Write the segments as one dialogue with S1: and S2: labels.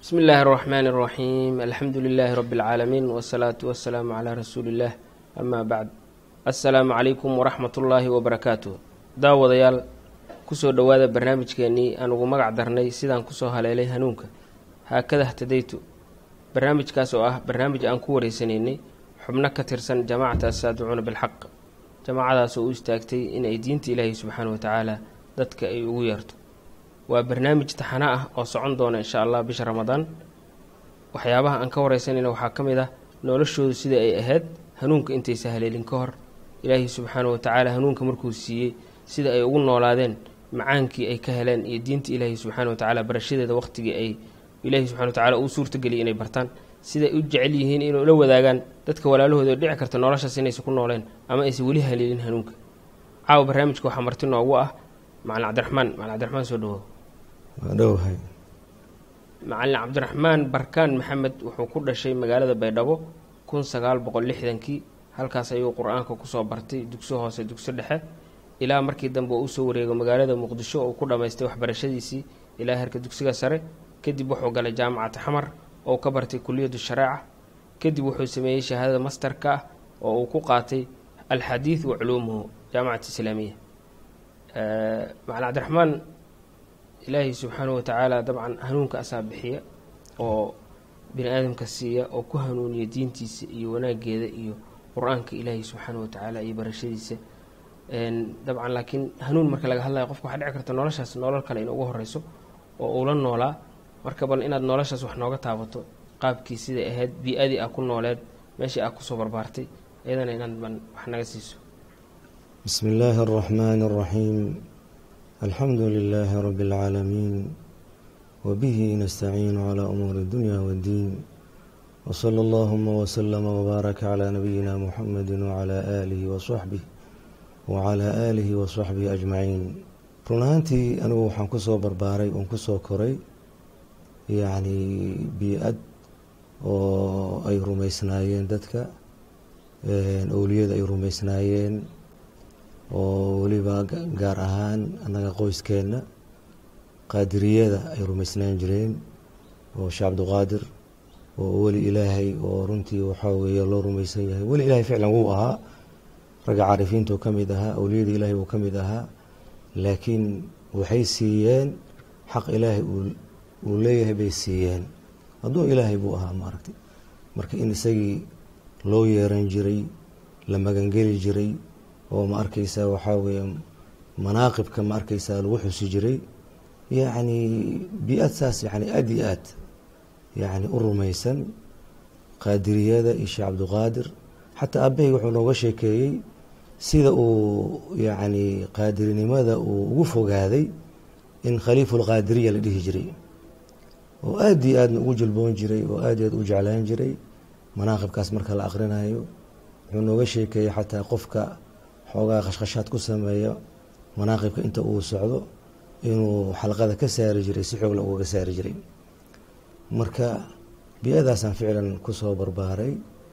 S1: bismi illaahi اraxmaani اraxiim alxamdu lilaahi rabi اlcaalamiin wsalaatu wasalaamu calaa rasuuli illah amaa bacd assalaamu calaykum waraxmat ullaahi wabarakaatuh daawadayaal kusoo dhowaada barnaamijkeenii aan ugu magac darnay sidaan kusoo haleelay hanuunka haakada htadaytu barnaamijkaas oo ah barnaamij aan ku wareysanaynay xubno ka tirsan jamaacata asaaducuuna bilxaq jamaacadaas oo u istaagtay inay diinta ilaahay subxaana wa tacaala dadka ay ugu yeerto waa barnaamij taxano ah oo socon doona insha allah bisha ramadaan waxyaabaha aan ka wareysanayna waxaa ka mid ah noloshoodu sida ay ahayd hanuunka intaysa haleelin ka hor ilaahay subxaana wa tacaala hanuunka markuu siiyey sida ay ugu noolaadeen macaankii ay ka heleen iyo diinta ilaahay subxaana wa tacaala barashadeeda waqtigii ay ilaahay subxana wa tacala uu suurtageliyay inay bartaan siday u jecel yihiin inay ula wadaagaan dadka walaalahooda oo dhici karta noloshaas inaysan ku nooleen ama aysan weli haleelin hanuunka caawa barnaamijka waxaa marti noogu ah macalin cabdiraxmaan macalin cabdiraxmaan soo dhawow
S2: dhowhay
S1: macalin cabdiraxmaan barkaan maxamed wuxuu ku dhashay magaalada baydhabo kun sagaal boqol lixdankii halkaas ayuu qur-aanka kusoo bartay dugso hoose dugso dhexe ilaa markii dambe uu usoo wareego magaalada muqdisho oo ku dhammaystay waxbarashadiisii ilaa herka dugsiga sare kadib wuxuu galay jaamacata xamar oo ka bartay kuliyadu shareeca kadib wuxuu sameeyey shahaadada masterka ah oo uu ku qaatay alxadiid wa culuumuhu jaamacat islaamiya macalin cabdiraxmaan ilaahay subxaana wa tacaala dabcan hanuunka asaa bixiya oo bini aadamka siiya oo ku hanuuniya diintiisa iyo wanaageeda iyo qur-aanka ilaahay subxaana wa tacaala iyo barashadiisa dabcan laakiin hanuun marka laga hadlayo qofka waxaa dhici karta noloshaas nolol kale in ugu horeyso oo uula noolaa marka bal inaad noloshaas wax nooga taabato qaabkii siday ahayd bii-adii aa ku nooleed meeshii aa kusoo barbaartay iyadana inaad ban wax naga siiso
S2: bismi illaahi araxmaani araxiim alxamdu lilaahi rabi اlcaalamiin wabihi nastaciinu calaa umuuri اdunya waddiin wsala allahuma wslama wbaaraka calaa nabiyina muxamedi wacalaa aalihi wasaxbih wacalaa aalihi wasaxbihi ajmaciin run ahaantii anigu waxaan kusoo barbaaray oon kusoo koray yacni bii-ad oo ay rumeysnaayeen dadka owliyada ay rumeysnaayeen oo weliba gaar ahaan annaga qoyskeenna qaadiriyada ay rumeysnaan jireen oo sheekh cabdiqaadir oo weli ilaahay oo runtii waxaa weeye loo rumeysan yahay weli ilaahay ficlan wuu ahaa ragga caarifiintuu ka mid ahaa awliyada ilaahay wuu ka mid ahaa laakiin waxay siiyeen xaq ilaahay uu leeyahay bay siiyeen hadduu ilaahay buu ahaa maaragtay marka in isagii loo yeeran jiray la magangeli jiray oo ma arkeysaa waxaa weeye manaaqibka ma arkeysaa lagu xusi jiray yacni bi-ad saas yani aada iyo aad yacni u rumaysan qaadiriyada iyo sheekh cabdiqaadir xataa aabahey wuxuu nooga sheekeeyey sida uu yacni qaadirinimada uu ugu fogaaday in khaliifulqaadiriya la dhihi jiray oo aada iyo aadna ugu jilboon jiray oo aada iyo aad u jeclaan jiray manaaqibkaas marka la aqrinayo wuxuu nooga sheekeeyey xataa qofka xoogaa khashkhashaad ku sameeya manaaqibka inta uu socdo inuu xalqada ka saari jiray si xoogla ugaga saari jiray marka bi-adaasaan ficlan kusoo barbaaray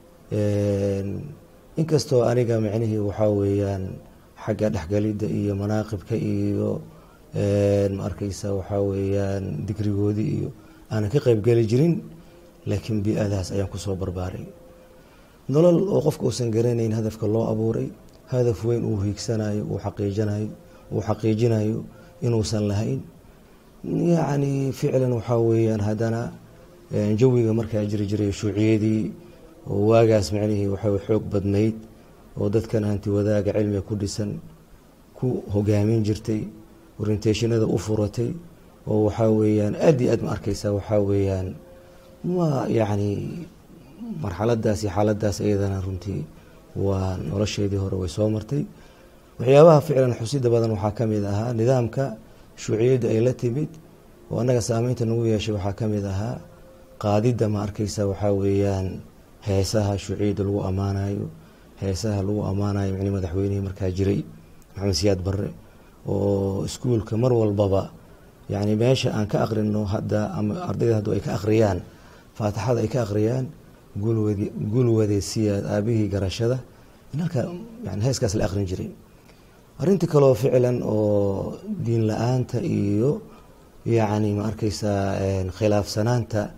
S2: inkastoo aniga micnihii waxaa weeyaan xagga dhexgalidda iyo manaaqibka iyo ma arkeysa waxaa weeyaan digrigoodii iyo aanan ka qeybgeli jirin laakiin bi-adaas ayaan kusoo barbaaray nolol oo qofka uusan garanayn hadafka loo abuuray hadaf weyn uu hiigsanayo uu xaqiijinayo uu xaqiijinayo inuusan lahayn yacni ficlan waxaa weeyaan haddana jawiga markaa jiri jiray shuuciyadii oo waagaas micnihii waxaa xoog badnayd oo dadkan hanti wadaaga cilmiga ku dhisan ku hogaamin jirtay orientationada u furatay oo waxaa weeyaan aada iyo aad ma arkeysaa waxaa weeyaan ma yacni marxaladaas iyo xaaladaas iyadana runtii waa nolosheedii hore way soo martay waxyaabaha ficlan xusida badan waxaa ka mid ahaa nidaamka shuuciyadda ay la timid oo annaga saameynta nagu yeeshay waxaa ka mid ahaa qaadidda ma arkeysa waxaa weeyaan heesaha shuuciyadda lagu ammaanayo heesaha lagu ammaanayo micni madaxweynihii markaa jiray maxamed siyaad barre oo iskuulka mar walbaba yacni meesha aan ka aqrino hadda ama ardayda haddu ay ka akhriyaan faatixada ay ka akhriyaan gulwadi gulwadeesiyaad aabihii garashada in halkaa yani heeskaas la aqrin jiray arrintii kaloo ficlan oo diin la-aanta iyo yacni ma arkeysaa khilaafsanaanta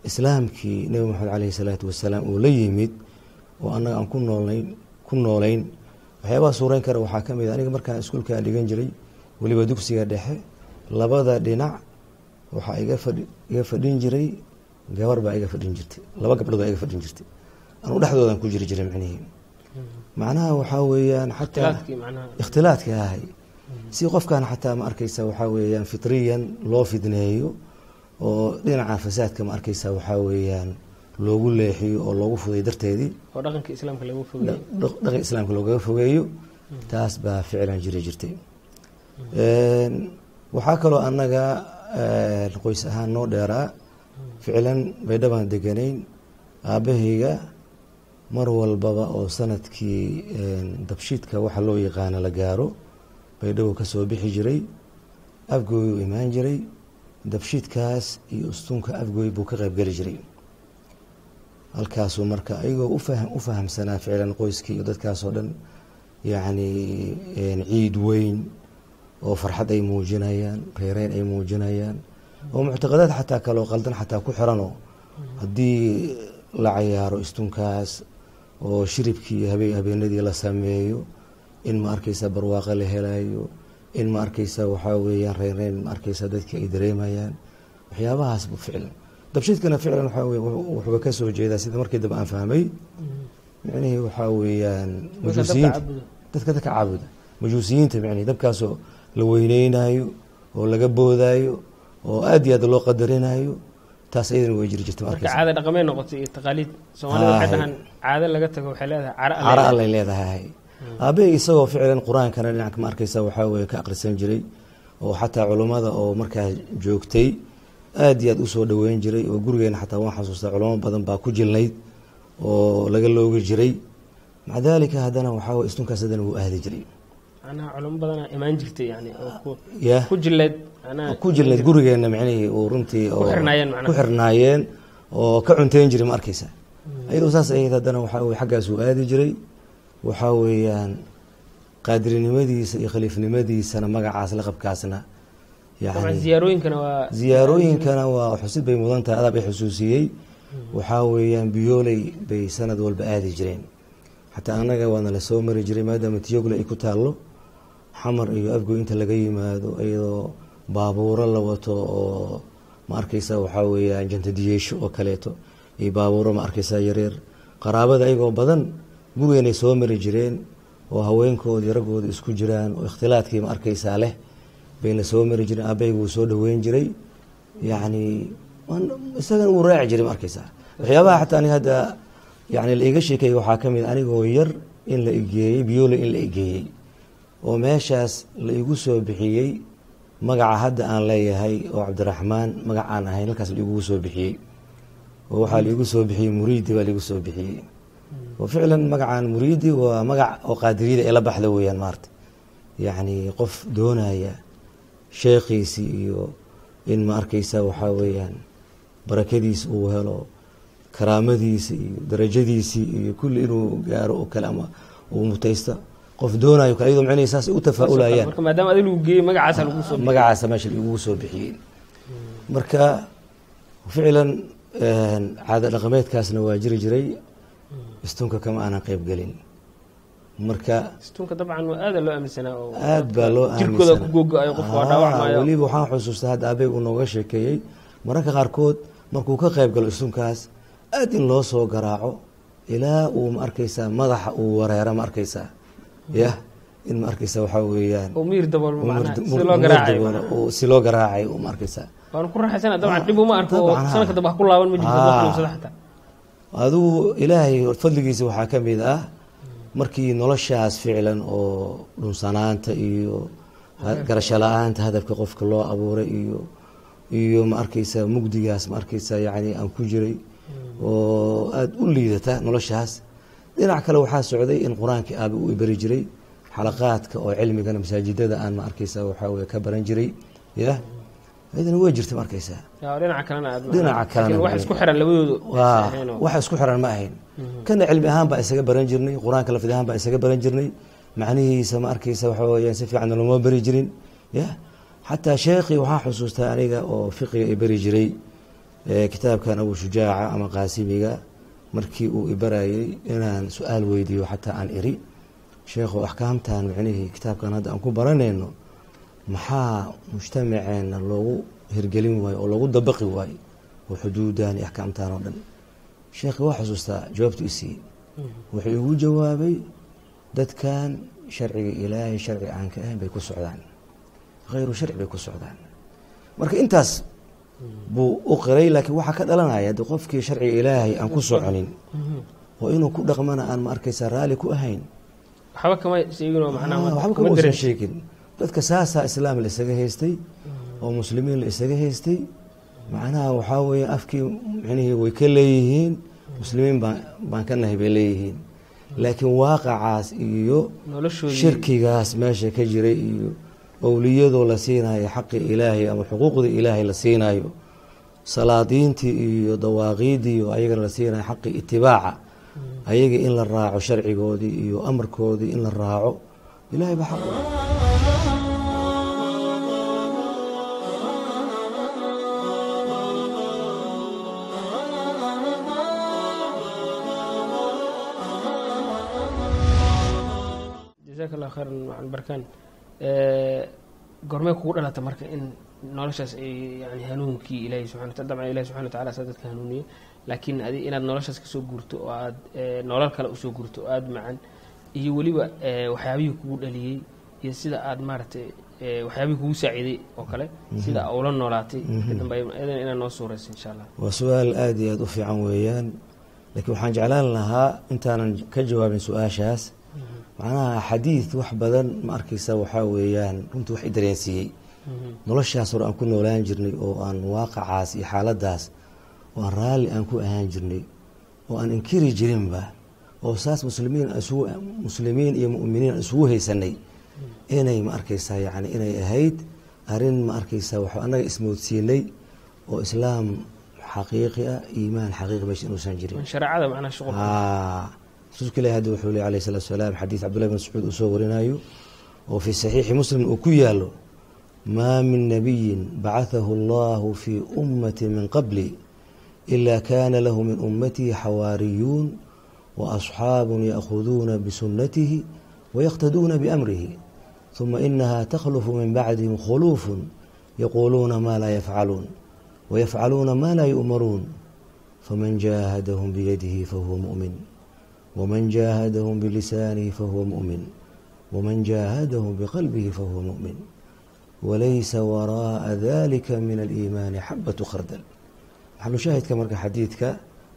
S2: islaamkii nebi moxamed caleyhi salaatu wasalaam uu la yimid oo annaga aan ku noolnayn ku noolayn waxyaabaha suureyn kara waxaa ka mid a aniga markaan iskuulkaan dhigan jiray weliba dugsiga dhexe labada dhinac waxaa iga fadhi iga fadhin jiray gabar baa iga fadhin jirtay laba gabdhood baa iga fadhin jirtay anuu dhexdoodan ku jiri jiray macnihii macnaha waxaa weeyaan xataa ikhtilaadka ahay si qofkan xataa ma arkeysa waxaa weeyaan fitriyan loo fidneeyo oo dhinaca fasaadka ma arkeysa waxaa weeyaan loogu leexiyo oo loogu fuday darteedii
S1: oo dhaqanka islaamka lagu fogeeyo
S2: dhaqan islaamka loogaga fogeeyo taas baa ficlan jiri jirtay waxaa kaloo annaga qoys ahaan noo dheeraa ficlan baydhabaan deganayn aabbahayga mar walbaba oo sanadkii dabshiidka waxa loo yaqaana la gaaro baydhabo ka soo bixi jiray afgooyuu imaan jiray dabshiidkaas iyo ustunka afgooy buu ka qaybgeli jiray halkaasuu marka ayagoo ufaham u fahamsanaa ficlan qoyskii iyo dadkaasoo dhan yacni ciid weyn oo farxad ay muujinayaan reereyn ay muujinayaan oo muctaqadaad xataa kaloo qaldan xataa ku xiranoo haddii la cayaaro istunkaas oo shiribkii habe habeenadii la sameeyo in ma arkeysa barwaaqo la helayo in ma arkeysa waxaa weeyaan reereyn ma arkeysa dadkii ay dareemayaan waxyaabahaas bu ficlan dabshiidkana ficlan waxaa wey wuxuuba ka soo jeedaa sida markii dambe aan fahmay micnihii waxaa weeyaan majuusiyiinta dadka dadka caabuda majuusiyiinta micnihi dabkaasoo la weyneynayo oo laga boodaayo oo aad iyo aad loo qadarinayo taas iyadana way jiri jirta
S1: marka caada dhaqamay noqotay iyo taqaaliid soomaalida waxay dhahaan caado laga tago waxay leedahay cara
S2: cara allay leedahay aabbahay isagoo ficlan qur-aankana dhinac ma arkeysa waxaa weye ka akhrisan jiray oo xataa culummada oo markaa joogtay aad iyo aad usoo dhaweyn jiray oo gurigeena xataa waan xasuustaa culamo badan baa ku jilnayd oo laga loogi jiray maca daalika haddana waxaa weye istunkaas haddana wuu aadi jiray
S1: macnaha culamo badanaa imaan jirtay yani oo
S2: ya
S1: ku jileed macnaha
S2: ku jilnayd gurigeena micnihii uu runtii oo
S1: xirnaayeen macnaha.
S2: ku xirnaayeen oo ka cunteyn jiray ma arkeysa ayadoo saas ahayd haddana waxaa weye xaggaas uu aadi jiray waxaa weeyaan qaadirnimadiisa iyo khaliifnimadiisana magacaas laqabkaasna
S1: dabcan
S2: yani
S1: ziyaarooyinkana waa
S2: ziyaarooyinkana waa xusid bay mudan tahay adaab ay xusuusiyey waxaa weeyaan biyooley bay sanad walba aadi jireen xataa annaga waana la soo mari jiray maadaama tiyogle ay ku taallo xamar iyo afgoy inta laga yimaado iyadoo baabuuro la wato oo ma arkeysa waxaa weeyaan jantadiyeesho oo kaleeto iyo baabuuro ma arkeysa yareer qaraabada ayagoo badan gurigeenay soo mari jireen oo haweenkoodii raggooda isku jiraan oo ikhtilaadkii ma arkeysaa leh bayna soo mari jireen aabahayga wuu soo dhaweyn jiray yacni isagana wuu raaci jiray ma arkeysaa waxyaabaha xataa aniga hadda yani la iga sheekeeyey waxaa ka mid anigoo yar in la igeeyey biyoole in la igeeyey oo meeshaas la igu soo bixiyey magaca hadda aan leeyahay oo cabdiraxmaan magac aan ahayn halkaas la igugu soo bixiyey oo waxaa la igu soo bixiyey muriidi baa laigu soo bixiyey oo ficlan magacaan muriidi waa magac oo qaadiriyada ee la baxda weeyaan maarta yacni qof doonaya sheekhiisii iyo in ma arkeysa waxaa weeyaan barakadiisa uu helo karaamadiisa iyo darajadiisii iyo kulli inuu gaaro oo kale ama uu mutaysta qof doonayo kale iyadoo micnihi saas ay u tafaa-ulayaan
S1: marka maadaama adiga lagu geeyey magacaasa lagu soo
S2: magacaasa meesha laigugu soo bixiyey marka ficlan caada dhaqameedkaasna waa jiri jiray istunka kama aanan qeyb gelin marka
S1: istunka dabcan waa aada loo aaminsanaa oo
S2: aad baa loo
S1: jirkooda ku googo-ayo qof waa dhaawacmayo
S2: weliba waxaan xusuustaa hadda aabeyg uu nooga sheekeeyey mararka qaarkood markuu ka qeyb galo istunkaas aad in loo soo garaaco ilaa uu ma arkeysaa madaxa uu wareero ma arkeysaa yah in ma arkeysa waxaa weeyaan
S1: oo miir daboolmo macnaha
S2: mur-
S1: si
S2: mur-
S1: loo
S2: mur
S1: garaacay
S2: daboolo oo si loo garaacay u ma arkeysaa
S1: waan ku raaxaysana dabcan dhib uma arko oo
S2: dabcan, ha.
S1: sanadka dambe ha ku laaban ma jirto
S2: Ah.
S1: wax xanuunsada xataa
S2: adigu ilaahay fadligiisa waxaa ka mid ah markii noloshaas ficlan oo dhunsanaanta iyo ha- garasho la-aanta hadafka qofka loo abuuray iyo iyo ma arkeysa mugdigaas ma arkeysa yani aan ku jiray oo aada u liidata noloshaas dhinac kale waxaa socday in qur-aankii aabe uu ibari jiray xalaqaadka oo cilmigana masaajidada aan ma arkeysa waxaa weye ka baran jiray ya ayadana way jirta ma arkeysa
S1: yaa dhinaca kalena aad
S2: Dhinaca kalena
S1: laakiin wax
S2: way-
S1: isku xiran labadoodu
S2: waa
S1: aysan ahayn oo-
S2: wax isku xiran ma ahayn kana cilmi ahaan baa isaga baran jirnay qur-aanka lafdi ahaan baa isaga baran jirnay macnihiisa ma arkeysa waxa weyaan si fiican looma bari jirin ya xataa sheekhii waxaa xusuustaa aniga oo fiqiga i bari jiray kitaabkan abu shujaaca ama qaasimiga markii uu ibarayay inaan su-aal weydiiyo xataa aan iri sheekhu axkaamtan micnihii kitaabkan hadda aan ku baranayno maxaa mujtamaceena loogu hirgelin waayo oo loogu dabaqi waayo oo xuduudan iyo axkaamtan oo dhan sheekhi waa xusuustaa jawaabtu isiiyey wuxuu igu jawaabay dadkan sharciga ilaahay sharci aan ka ahayn bay ku socdaan hayru sharci bay ku socdaan marka intaas buu u qiray laakiin waxaa ka dhalanaya de qofkii sharciga ilaahay aan ku soconin oo inuu ku dhaqmana aan ma arkaysa raalli ku ahayn
S1: waxba kama sheegin
S2: waxba kama usan sheegin dadka saasaa islaam la isaga haystay oo muslimiin la isaga haystay macnaha waxaa weeye afkii micnihii way ka leeyihiin muslimiin baan baan ka nahay bay leeyihiin laakiin waaqacaas iyo shirkigaas meesha ka jiray iyo owliyadoo la siinayo xaqi ilaahay ama xuquuqdii ilaahay la siinayo salaadiintii iyo dawaaqiidii oo ayagana la siinayo xaqi itibaaca ayaga in la raaco sharcigoodii iyo amarkoodii in la raaco ilahay baa xaq
S1: jazaak allah khayran macan barkaan gormee kugu dhalata marka in noloshaas ay yani hanuunkii ilaahay subxana wataala dabcan ilahi subxana watacala saa dadka hanuuniye laakiin adi inaad noloshaas kasoo gurto oo aad nolol kale usoo gurto oo aada macan iyo weliba waxyaabihii kugu dhaliyey iyo sida aad maaragtay waxyaabihii kugu saaciiday oo kale sida ula noolaatay kadamba idan inaad noo suurayso insha allah
S2: waa su-aal aada iyo aada u fiican weeyaan laakiin waxaan jeclaan lahaa intaanan ka jawaabin su-aashaas macnaha xadiid wax badan ma arkaysa waxaa weeyaan runtii wax i dareensiiyey noloshaas hore aan ku noolaan jirnay oo aan waaqacaas iyo xaaladaas oo aan raalli aan ku ahaan jirnay oo aan inkiri jirinba oo saas muslimiin isugu muslimiin iyo mu'miniin aan isugu haysanay inay ma arkaysaa yacni inay ahayd arrin ma arkaysaa waxaa annaga ismoodsiinay oo islaam xaqiiqi ah iimaan xaqiiqi meesha inuusan jirin
S1: shareecada macnaha shuqul
S2: rasuulka ilahi hadda wuxuu ley alayh salatu salaam xadiid cabdullahi bin mascuud uu soo warinayo oo fii saxiixi muslim uu ku yaalo maa min nabiyin bacathahu allahu fii ummati min qabli ila kana lahu min ummatihi xawaariyuun waasxaabun ya'khuduuna bisunatihi wayaqtaduuna biamrihi ثuma inaha takhlufu min bacdihim khuluufun yaquuluuna ma laa yafcaluun wayafcaluuna ma laa yu'maruun faman jaahadahum biyadihi fahuwa mu'min wman jaahadahum bilisaanihi fahuwa mu'min wman jaahadahum biqalbihi fahuwa mu'min walaysa waraa'a dalika min aliimaani xabatu khardal maxalushaahidka marka xadiidka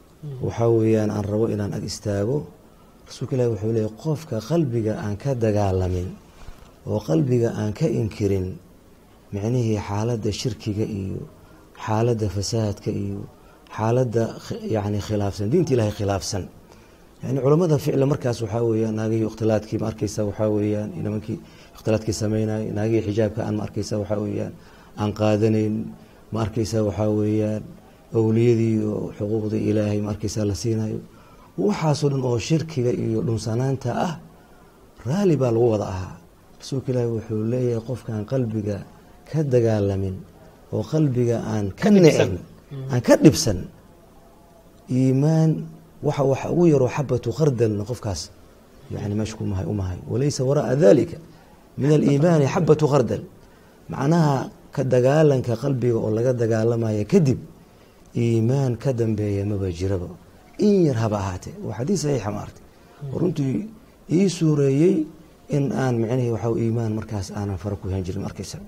S2: waxaa weeyaan aan rabo inaan ag istaago rasuulka ilahi wuxuu leeyay qofka qalbiga aan ka dagaalamin oo qalbiga aan ka inkirin micnihii xaaladda shirkiga iyo xaaladda fasaadka iyo xaaladda yani khilaafsan diinta ilahay khilaafsan yani culamada ficla markaas waxaa weyaan naagihii ikhtilaadkii ma arkeysa waxaa weyaan nimankii ikhtilaadkii sameynay naagihii xijaabka aan ma arkeysa waxaa weyaan aan qaadanayn ma arkeysa waxaa weeyaan owliyadii oo xuquuqdii ilaahay ma arkeysa la siinayo waxaasoo dhan oo shirkiga iyo dhunsanaanta ah raali baa lagu wada ahaa rasuulka ilaahi wuxuu leeyahay qofkaan qalbiga ka dagaalamin oo qalbiga aan ka nicin aan ka dhibsan iimaan waxa waxa ugu yaroo xabatu khardalna qofkaas yani meesha kumahay umahay walaysa wara'a dalika min aliimaani xabatu khardal macnaha ka dagaalanka qalbiga oo laga dagaalamaya kadib iimaan ka dambeeya maba jiraba in yar haba ahaatee waa xadiis saxiixa ma artay oo runtii ii suureeyey in aan micnihii waxa iimaan markaas aanan fara ku hen jirin arkaysa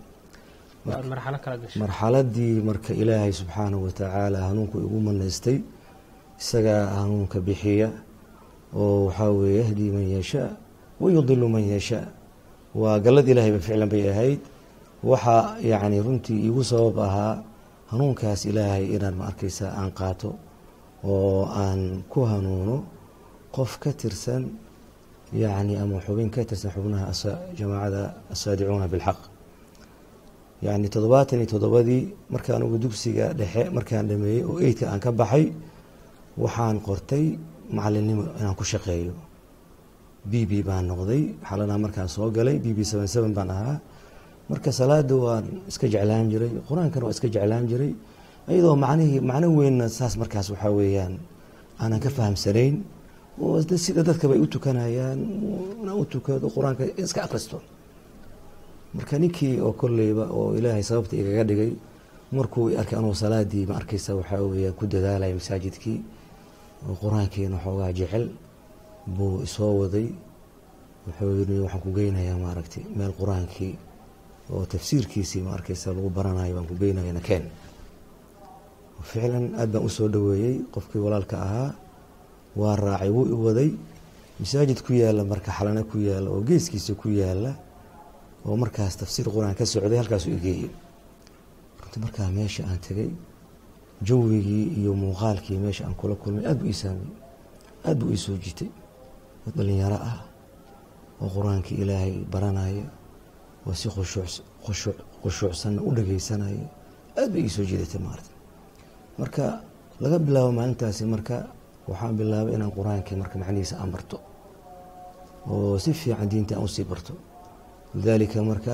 S2: marxaladii marka ilaahay subxaanahu watacaala hanuunku igu manaystay isagaa hanuunka bixiya oo waxaa weeye yahdii man yashaa wayudilu man yashaa waa gallad ilaahayba ficlan bay ahayd waxaa yacni runtii iigu sabab ahaa hanuunkaas ilaahay inaan ma arkaysa aan qaato oo aan ku hanuuno qof ka tirsan yacni ama xubin ka tirsan xubnaha jamaacada asaadicuuna bilxaq yacni toddobaatan iyo toddobadii markaan ugu dugsiga dhexe markaan dhameeyey oo eydka aan ka baxay waxaan qortay macalinnimo inaan ku shaqeeyo b b baan noqday xalanaa markaan soo galay b b seven seven baan ahaa marka salaada waan iska jeclaan jiray qur-aankana waan iska jeclaan jiray iyadoo macnihii macno weynna saas markaas waxaa weeyaan aanan ka fahamsanayn oo sida dadkaba ay u tukanayaan na u tukado qur-aanka iska akristo marka ninkii oo kolleyba oo ilaahay sababta igaga dhigay markuu arkay anuu salaadii ma arkaysa waxaa weeyaan ku dadaalaya masaajidkii oo qur-aankiina xoogaa jecel buu isoo waday wuxuu yiri waxaan ku geynayaa maaragtay meel qur-aankii oo tafsiirkiisii ma arkaysa lagu baranayo baan ku geynaya nakeen ficlan aad baan usoo dhaweeyey qofkii walaalka ahaa waa raacay wuu i waday masaajid ku yaala marka xalana ku yaala oo geeskiisa ku yaala oo markaas tafsiir qur-aan ka socday halkaasuu igeeyey runti markaa meesha aan tegay jawigii iyo muuqaalkii meesha aan kula kulmay aad buu ii saameyey aad buu ii soo jitay dad dhalinyaro ah oo qur-aankii ilaahay baranaya oo si khushuuc khushuucsanna u dhageysanaya aad bay ii soo jiidatay maarata marka laga bilaabo maalintaasi marka waxaan bilaabay inaan qur-aankii marka macnihiisa aan barto oo si fiican diinta aan usii barto lidaalika marka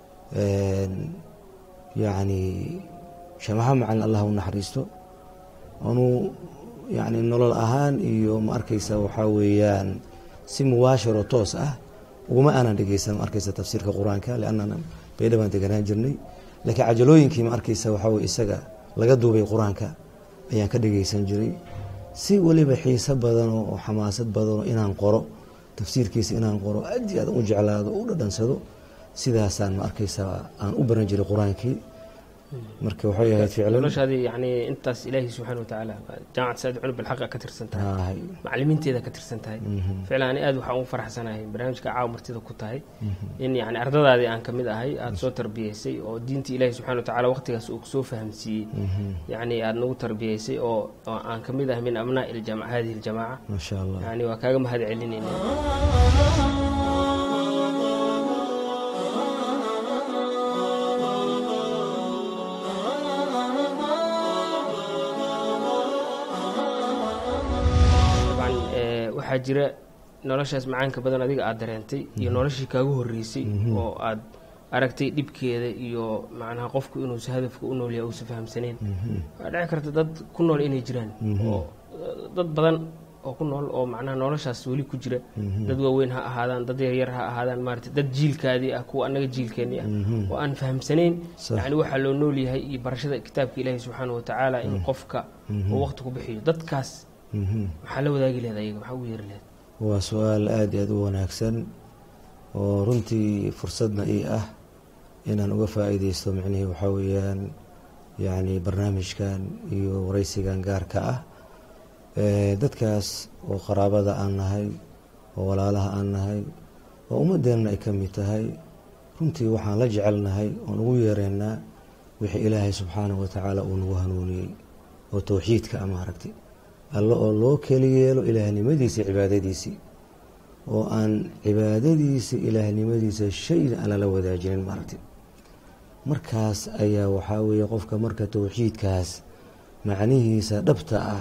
S2: yacni shamaha macalin allah u naxariisto anuu yani nolol ahaan iyo ma arkaysa waxaa weeyaan si mubaashiro toos ah uguma aanan dhegeysan ma arkaysa tafsiirka qur-aanka liannana baydha baan deganaan jirnay laakiin cajalooyinkii ma arkaysa waxaa weye isaga laga duubay qur-aanka ayaan ka dhegeysan jiray si weliba xiiso badano oo xamaasad badano inaan qoro tafsiirkiisa inaan qoro aad iyo aad u jeclaado u dhadhansado sidaasaan ma arkaysaa aan u baran jiray qur-aankii marka waxay ahayd ficlan
S1: noloshaadii yani intaas ilaahi subxaana watacaala jaamacad saad cunub bilxaqa ka tirsan tahay
S2: Haay.
S1: macalimiinteeda ka tirsan tahay ficlan ani aad waxaan ugu faraxsanahay barnaamijka caawa martida ku tahay in yani ardadaadii aan kamid ahay aada soo tarbiyeysay oo diinta ilaahi subxana watacaala waqtigaas uu kusoo fahamsiiyey yani aada nagu tarbiyeysay oo oo aan kamid ahay min abnaa iljama hadihi iljamaaca
S2: ma sha allah
S1: yani waa kaaga mahad celinayna dabcan ee, waxaa jira noloshaas macaanka badan adiga aada dareentay iyo noloshii kaagu horeysay oo aad aragtay dhibkeeda iyo macnaha qofku inuusa hadafka u noolyahay uusa fahamsanayn waxaa dhici karta dad ku nool inay jiraan oo dad badan oo ku nool oo macnaha noloshaas weli ku jira dad waaweyn ha ahaadaan dad yaryar ha ahaadaan maarata dad jiilkaadii ah kuwa annaga jiilkeennii ah oo aan fahamsanayn
S2: Sax.
S1: yani waxaa loo nool yahay iyo barashada kitaabka ilaahi subxaana watacaala in qofka uu waqti ku bixiyo dadkaas
S2: Mhm.
S1: maxaa la wadaagi lehed ayaga maxaa ugu yeeri lehed
S2: waa su-aal aada iyo aada u wanaagsan oo runtii fursadna ii ah inaan uga faa-iideysto micnihii waxaa weeyaan yacni barnaamijkan iyo wareysigan gaarka ah Eh, dadkaas oo qaraabada aan nahay oo walaalaha aan nahay oo ummadeenna ay ka mid tahay runtii waxaan la jecelnahay oon ugu yeereynaa wixii ilaahay subxaanahu watacaala uu nagu hanuuniyey oo towxiidka a maaragtay alle oo loo keli yeelo ilaahnimadiisa iyo cibaadadiisii oo aan cibaadadiisa ilaahnimadiisa shayna aan lala wadaajinin maaragtay markaas ayaa waxaa weeye qofka marka towxiidkaas macnihiisa dhabta ah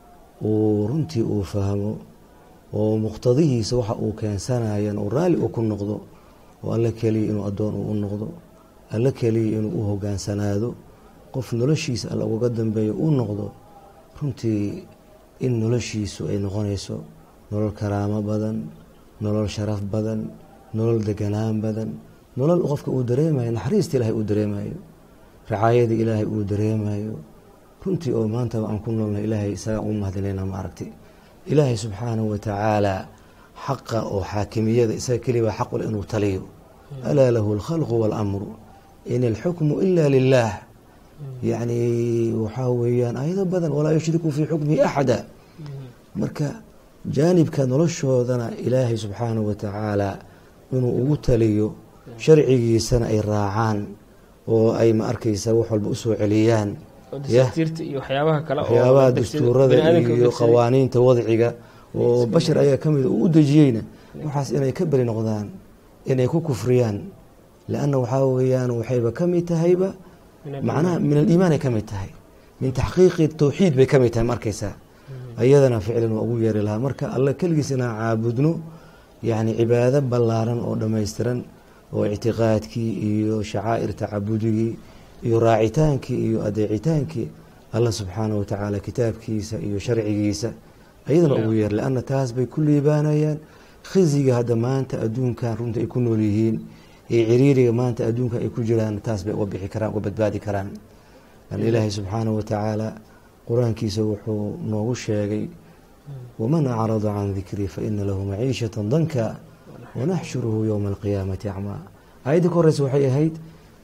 S2: uu runtii uu fahmo oo muqtadihiisa waxa uu keensanayan uu raalli uu ku noqdo oo alle keliya inuu addoon uu u noqdo alle keliya inuu u hogaansanaado qof noloshiisa alle ugaga dambeeyo uu noqdo runtii in noloshiisu ay noqonayso nolol karaamo badan nolol sharaf badan nolol deganaan badan nolol qofka uu dareemayo naxariista ilaahay uu dareemayo racaayada ilaahay uu dareemayo runtii oo maanta aan ku noolnahay ilaahay isagaa u mahadinayna maaragtay ilaahay subxaanahu watacaala xaqa oo xaakimiyada isaga keliya baa xaq u leh inuu taliyo alaa lahu alkhalqu waalamru in alxukmu ila lilah yacni waxaa weeyaan ayado badan walaa yushriku fii xukmihi axada marka jaanibka noloshoodana ilaahay subxaanahu watacaala inuu ugu taliyo sharcigiisana ay raacaan oo ay ma arkaysa wax walba usoo celiyaan
S1: oo dasaatiirta iyo waxyaabaha kale oo
S2: waxyaabaha
S1: degsiga-
S2: dastuurada
S1: bani'aadamka
S2: iyo
S1: degsiga-
S2: qawaaniinta wadciga oo bashar ayaa ka mida uu u dejiyeyna waxaas inay ka beri noqdaan inay ku kufriyaan lianna waxaa weeyaan waxayba ka mid tahayba
S1: Min
S2: macnaha min aliimaanay ka mid tahay min taxqiiqi tawxiid bay ka mid tahay markaysaa ayadana ficlan waa ugu yeeri lahaa marka alle keligiis inaan caabudno yacni cibaado ballaaran oo dhammaystiran oo ictiqaadkii iyo shacaa'ir tacabudigii iyo raacitaankii iyo adeecitaankii alla subxaanahu watacaala kitaabkiisa iyo sharcigiisa ayadana ugu yeer lianna taas bay ku liibaanayaan khiziga hadda maanta adduunkan runta ay ku nool yihiin iyo ciriiriga maanta adduunka ay ku jiraan taas bay uga bixi karaan uga badbaadi karaan lan ilaahay subxaanahu watacaala qur-aankiisa wuxuu noogu sheegay waman acrada can dikrii faina lahu maciishata danka wanaxshuruhu yowma alqiyaamati acmaa aayadda ka horeysa waxay ahayd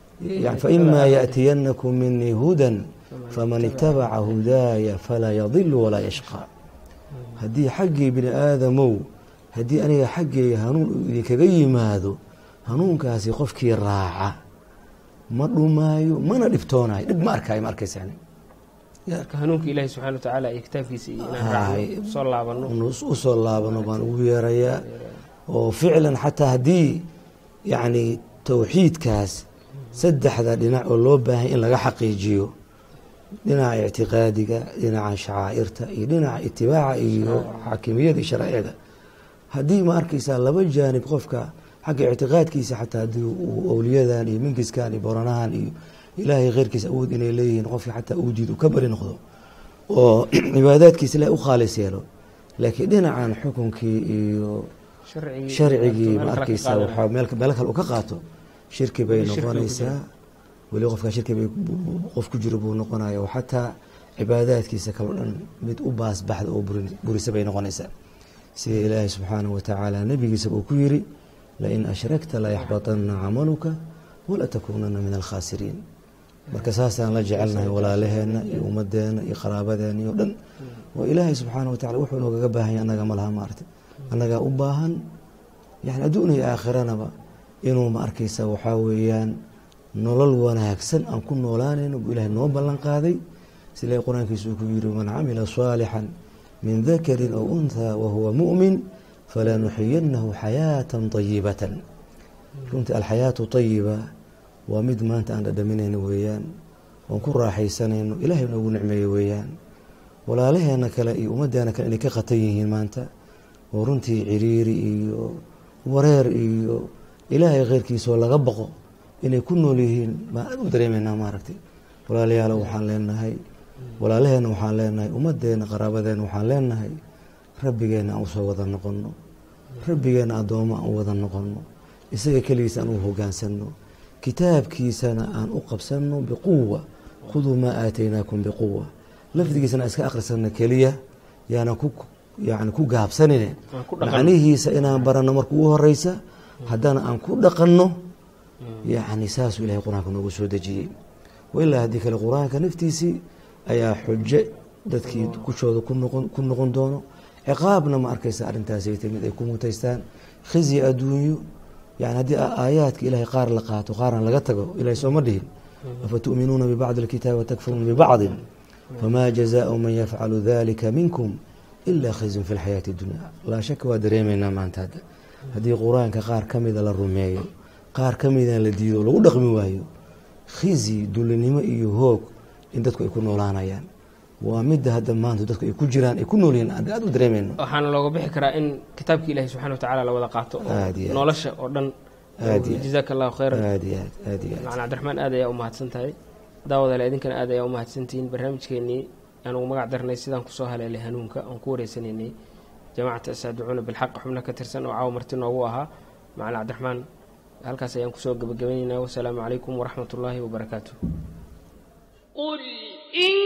S2: faimaa yaأtiyanakum minii hudan faman itabaca hudaaya falaa yadilu walaa yashqa haddii xaggii bini aadamow haddii aniga xaggeyga hanuun uu idinkaga yimaado hanuunkaasi qofkii raaca ma dhumaayo mana dhibtoonayo dhib ma arkaayo ma arkaysa
S1: marka hanuunka ilaahi subxana watacaala iyo kitaabkiisa iyo inaan raacno soo laabano
S2: usoo laabano baan ugu yeerayaa oo ficlan xataa haddii yacni towxiidkaas saddexda dhinac oo loo baahay in laga xaqiijiyo dhinaca ictiqaadiga dhinaca shacaa'irta iyo dhinaca itibaaca iyo xaakimiyada iyo sharaaicda haddii ma arkaysaa laba jaanib qofka xagga ictiqaadkiisa xataa haddii uu awliyadan iyo minkiskan iyo boranahan iyo ilaahay kheyrkiisa awood inay leeyihiin qofka xataa uu diid uu ka bari noqdo oo cibaadaadkiisa ilahay u khaalis yeelo laakiin dhinacan xukunkii iyo sharcigii ma arkaysaa waxaa meel kale uu ka qaato shirki bay noqonaysaa weli qofkaa shirki bay qof ku jiro buu noqonaya oo xataa cibaadaadkiisa kaleo dhan mid u baasbaxda oo burisa bay noqonaysaa sida ilaahay subxaanahu watacaala nebigiisa uu ku yiri lain ashrakta layaxbaطana camaluka walatakuunana min alkhaasiriin marka saasaan la jecelnahay walaalaheenna iyo ummadeena iyo qaraabadeena iyo dhan oo ilaahay subxaana watacala wuxuu noogaga baahanya annaga ma laha maarta annagaa u baahan yani adduun iyo aakhiranaba inuu ma arkaysa waxaa weeyaan nolol wanaagsan aan ku noolaanayno buu ilahay noo ballan qaaday sila qur-aankiisa uu ku yiri man camila saalixan min dakarin aw unthaa wahuwa mu'min falanuxiyanahu xayaatan طayibatan runtii alxayaatu طayiba waa mid maanta aan dhadhaminayno weeyaan oon ku raaxaysanayno ilahay noogu nicmeeyo weeyaan walaalaheena kale iyo ummadeena kale inay ka khatan yihiin maanta oo runtii ciriiri iyo wareer iyo ilaahay kheyrkiisaoo laga baqo inay ku nool yihiin baan aad u dareemaynaa maaragtay walaalayaalo waxaan leenahay walaalaheena waxaan leenahay ummadeena qaraabadeena waxaan leenahay rabbigeena aan usoo wada noqono rabbigeena addoommo aan u wada noqono isaga keligiisa aan u hogaansano kitaabkiisana aan u qabsano biquwa khuduu maa aataynaakum biquwa lafdigiisana iska akhrisano keliya yaana ku yani ku gaabsanine macnihiisa inaan baranno marka ugu horeysa haddana aan ku dhaqanno yani saasuu ilahay qur-aanka noogu soo dejiyey wailaa haddii kale qur-aanka naftiisii ayaa xujo dadkii kushooda ku noqon doono ciqaabna ma arkaysa arrintaasay timid ay ku mutaystaan khizyi adduunyo yani haddii aayaadka ilahay qaar la qaato qaarna laga tago ilahay sooma dhihin afatu'minuuna bibacdi alkitaabi watakfuruuna bibacdin famaa jazaau man yafcalu dalika minkum ilaa khizyun fi lxayaati dunya laa shaka waa dareemaynaa maanta hadda haddii qur-aanka qaar ka mida la rumeeyo qaar ka mida la diido lagu dhaqmi waayo khizyi dulinimo iyo hoog in dadku ay ku noolaanayaan waa midda hadda maanta dadku ay ku jiraan ay ku noolyihiin aan aad u dareemayno
S1: waxaana looga bixi karaa in kitaabka ilahi subxana watacala la wada qaato oo
S2: Aad iyo aad.
S1: nolosha oo dhan
S2: Aad iyo aad.
S1: jazaaka allahu khayran
S2: aad iyo aad aad iyo aad
S1: macalin cabdiraxmaan aad ayaa u mahadsan tahay daawadaale idinkana aad ayaa u mahadsantihiin barnaamijkeenii aan ugu magac darnay sidaan kusoo haleelay hanuunka aan ku wareysanaynay jamaacata asaaducuuna bilxaq xubno ka tirsan oo caawa marti noogu ahaa macalin cabdiraxmaan halkaas ayaan kusoo gabagabaynaynaa wasalaamu calaykum waraxmat ullaahi wabarakaatu
S3: قل إن